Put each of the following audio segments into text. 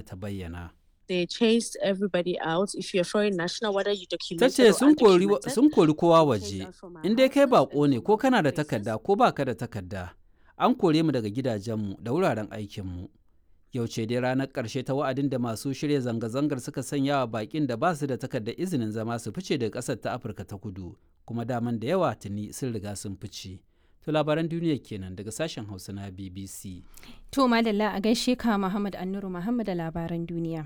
ta bayyana. They chased everybody out. If you're foreign national, whether you Ta documented ce or sun kori undocumented, sun kori kowa they waje, chased us from our in dai kai houses baƙo and ne from ko our kana da places. takarda ko baka da takarda. An kore mu daga gidajenmu da wuraren aikinmu. Yau ce dai ranar ƙarshe ta wa'adin da masu shirya zanga-zangar suka sanya wa baƙin da ba su da takardar izinin zama su fice daga ƙasar ta Afirka ta kudu, kuma daman da yawa tuni sun riga sun fice. To labaran duniya kenan daga sashen Hausa na BBC. To madalla a gaishe ka Muhammad Annuru Muhammad da labaran duniya.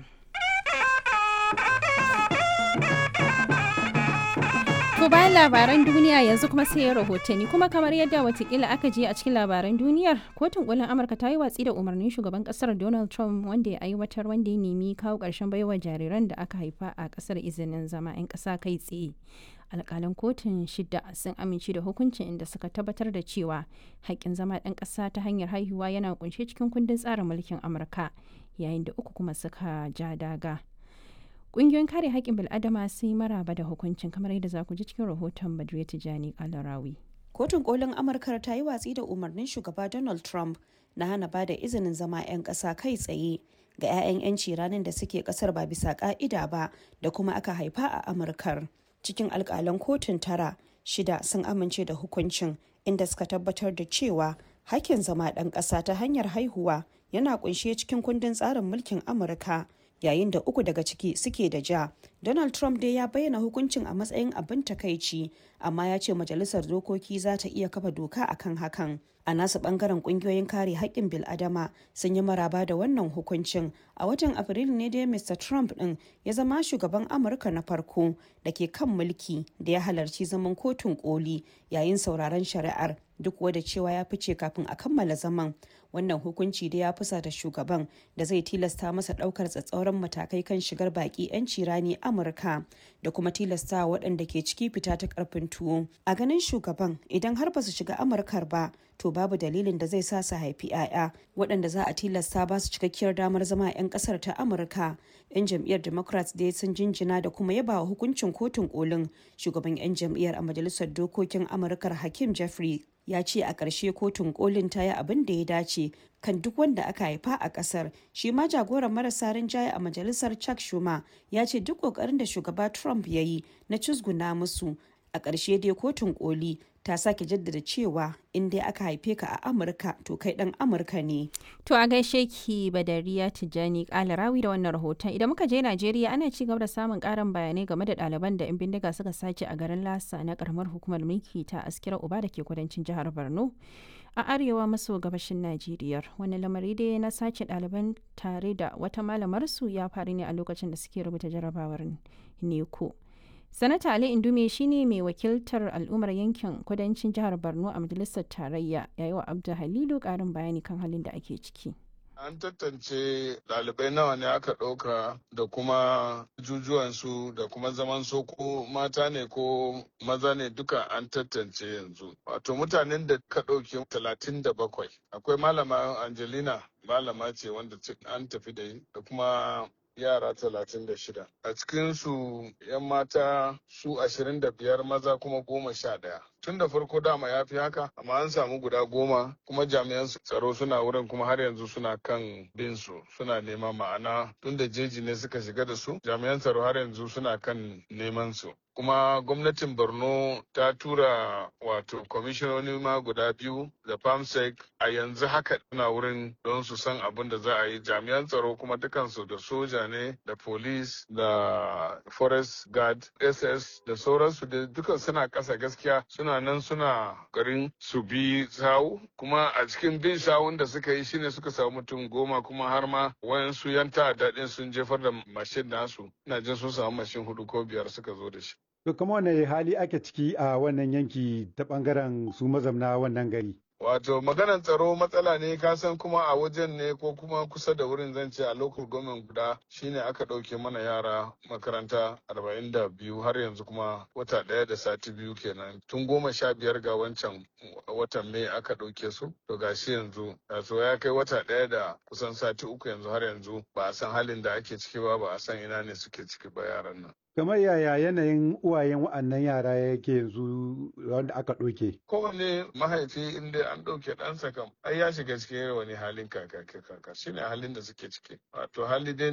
To bayan labaran duniya yanzu kuma sai rahotanni kuma kamar yadda watakila aka je a cikin labaran duniyar kotun kolin amurka ta yi watsi da umarnin shugaban kasar donald trump wanda ya aiwatar wanda ya nemi kawo ƙarshen baiwa jariran da aka haifa a kasar izinin zama 'yan ƙasa kai tsaye alƙalan kotun shida sun amince da hukuncin inda suka tabbatar da cewa haƙƙin zama ɗan ƙasa ta hanyar haihuwa yana kunshe cikin kundin tsarin mulkin amurka yayin da uku kuma suka ja daga Ƙungiyoyin kare haƙƙin bil'adama sun yi maraba da hukuncin kamar yadda za ku ji cikin rahoton Badriya Tijani Kalarawi. Kotun kolin Amurka ta yi watsi da umarnin shugaba Donald Trump na hana ba da izinin zama 'yan ƙasa kai tsaye ga 'ya'yan 'yanci ranar da suke ƙasar ba bisa ƙa'ida ba da kuma aka haifa a Amurkar. Cikin alƙalan kotun tara, shida sun amince da hukuncin inda suka tabbatar da cewa hakkin zama ɗan ƙasa ta hanyar haihuwa yana ƙunshe cikin kundin tsarin mulkin Amurka. yayin da uku daga ciki suke da ja donald trump dai ya bayyana hukuncin a matsayin abin takaici amma ya ce majalisar dokoki za ta iya kafa doka akan hakan a nasu bangaren kungiyoyin kare haƙƙin bil'adama sun yi maraba da wannan hukuncin a watan afrilu ne dai mr trump din ya zama shugaban amurka na farko da ke kan mulki da ya halarci zaman kotun koli yayin sauraron shari'ar duk wadda cewa ya fice kafin a kammala zaman wannan hukunci da ya fusata shugaban da zai tilasta masa daukar tsatsauran matakai kan shigar baki 'yanci rani amurka da kuma tilasta waɗanda ke ciki fita ta karfin tuwo a ganin shugaban idan har ba su shiga amurkar ba to babu dalilin da zai sa su haifi 'ya'ya waɗanda za a tilasta ba su cikakkiyar damar zama 'yan ƙasar ta amurka 'yan jam'iyyar democrats dai sun jinjina da kuma yaba wa hukuncin kotun kolin shugaban 'yan jam'iyyar a majalisar dokokin amurkar hakim jeffrey ya ce a ƙarshe kotun kolin ta yi abin da ya dace kan duk wanda aka haifa a ƙasar shi ma jagoran marasa rinjaye a majalisar chuck schumer ya ce duk ƙoƙarin da shugaba trump ya yi na cusguna musu a ƙarshe dai kotun koli ta sake jaddada cewa in dai aka haife ka a amurka to kai ɗan amurka ne To a gaishe ki Badariya Tijjani Kalarawi da wannan rahoton idan muka je Najeriya ana ci gaba da samun karin bayanai game da ɗaliban da 'yan bindiga suka sace a garin Lasa na karamar hukumar mulki ta Askira Uba da ke kudancin jihar Borno a arewa maso gabashin Najeriya. Wani lamari dai na sace ɗaliban tare da wata malamar su ya faru ne a lokacin da suke rubuta jarabawar neko. Sanata Ali Indume shine mai wakiltar al'ummar yankin kudancin jihar Borno a majalisar tarayya yayi wa Abdu Halilu karin bayani kan halin da ake ciki. An tantance ɗalibai nawa ne aka ɗauka da kuma jujuwansu da kuma zaman so ko mata ne ko maza ne duka an tantance yanzu. Wato mutanen da ka ɗauke talatin da bakwai. Akwai malama Angelina malama ce wanda an tafi da da kuma yara talatin da shida. A cikinsu 'yan mata su ashirin da biyar maza kuma goma sha ɗaya. Tun da farko dama ya fi haka, amma an samu guda goma kuma jami'an tsaro suna wurin kuma har yanzu suna kan bin su suna nema ma'ana tun da jeji ne suka shiga da su jami'an tsaro har yanzu suna kan neman su. kuma gwamnatin borno ta tura wato kwamishinoni ma guda biyu da famsec a yanzu haka na wurin don su san abin da za a yi jami'an tsaro kuma dukansu da soja ne da police da forest guard ss da sauransu da dukan suna kasa gaskiya suna nan suna garin su bi sawu kuma a cikin bin sawun da suka yi shine suka samu mutum goma kuma har ma wayansu yan ta'adda din sun jefar da mashin nasu ina jin sun samu mashin hudu ko biyar suka zo da shi To kuma wane hali ake ciki a wannan yanki ta bangaren su mazamna wannan gari? Wato maganar tsaro matsala ne ka san kuma a wajen ne ko kuma kusa da wurin zan ce a local government guda shine aka ɗauke mana yara makaranta arba'in da biyu har yanzu kuma wata ɗaya da sati biyu kenan tun goma sha biyar ga wancan watan mai aka ɗauke su to gashi yanzu so ya kai wata ɗaya da kusan sati uku yanzu har yanzu ba a san halin da ake ciki ba ba a san ina ne suke ciki ba yaran nan. kamar yaya yanayin uwayen wa'annan yara yake yanzu wanda aka ɗauke? Kowane mahaifi inda an ɗauke ɗansa kam ai ya shiga cikin wani halin kaka kaka shine halin da suke ciki wato hali dai